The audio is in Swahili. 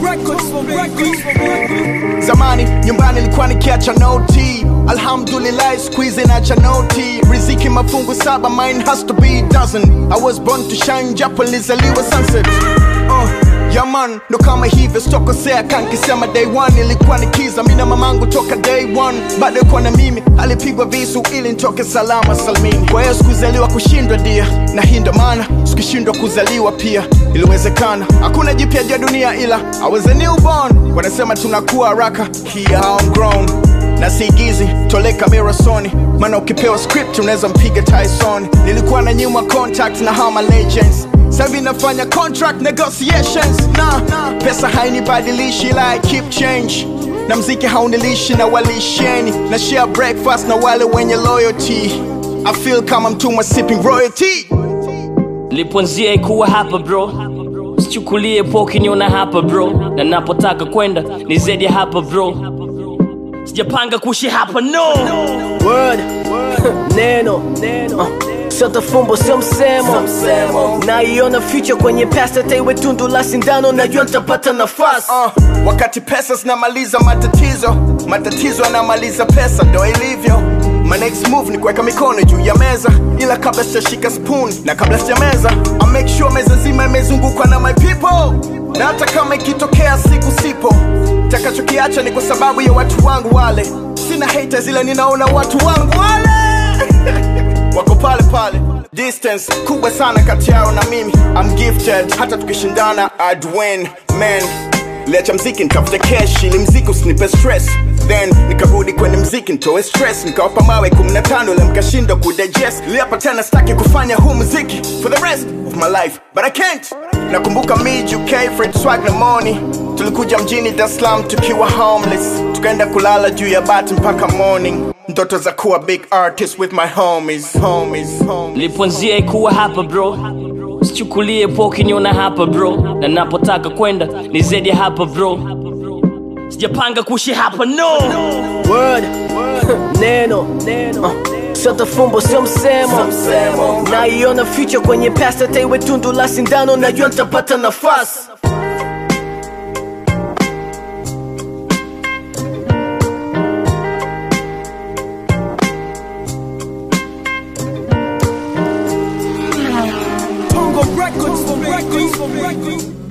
Zamani nyumbani nilikuwa nikiacha noti, alhamdulillah squeeze nacha noti. Riziki mafungu saba, mine has to be dozen. I was born to shine, japo nilizaliwa sunset. Uh, yeah man, ndo kama hivyo sitokosea, kankisema day one ilikuwa nikiza mina mamangu toka day one, bado yuko na mimi, alipigwa visu ili nitoke salama salmini. Kwa hiyo sikuzaliwa kushindwa dia, na hii ndo maana sikishindwa kuzaliwa pia, iliwezekana. Hakuna jipya ja dunia ila I was a newborn. Wanasema tunakuwa haraka, here I'm grown na siigizi tole kamera soni maana ukipewa script unaweza mpiga tyson nilikuwa na nyuma contact na hama legends sahivi nafanya contract negotiations na pesa hainibadilishi ila I keep change na mziki haunilishi na walisheni na share breakfast na wale wenye loyalty I feel kama mtumwa sipping royalty liponzia ikuwa hapa bro sichukulie po ukiniona hapa bro na napotaka kwenda ni zaidi ya hapa bro sijapanga kuishi hapa no word neno uh, sio tafumbo sio msemo naiona future kwenye past hata iwe tundu la sindano najua nitapata nafasi uh, wakati pesa zinamaliza matatizo matatizo yanamaliza pesa ndo ilivyo My next move ni kuweka mikono juu ya meza ila kabla sijashika spoon na kabla sijameza I make sure meza nzima imezungukwa na my people na hata kama ikitokea siku sipo takachokiacha ni kwa sababu ya watu wangu wale sina haters ila ninaona watu wangu wale wako pale pale distance kubwa sana kati yao na mimi I'm gifted hata tukishindana I'd win man liacha mziki nitafute cash ili mziki usinipe stress then nikarudi kwenye mziki nitoe stress nikawapa mawe 15 ile mkashindwa kudigest liapa tena sitaki kufanya huu muziki for the rest of my life but I can't nakumbuka mid UK Fred Swag na Money tulikuja mjini Dar es Salaam tukiwa homeless tukaenda kulala juu ya bati mpaka morning ndoto za kuwa big artist with my homies homies homies liponzia ikuwa hapa bro sichukulie po ukiniona hapa bro na napotaka kwenda ni zaidi ya hapa bro sijapanga kuishi hapa no word neno uh, sio tafumbo sio msemo naiona future kwenye past hata iwe tundu la sindano najua nitapata nafasi Tongo Records, Records, Records.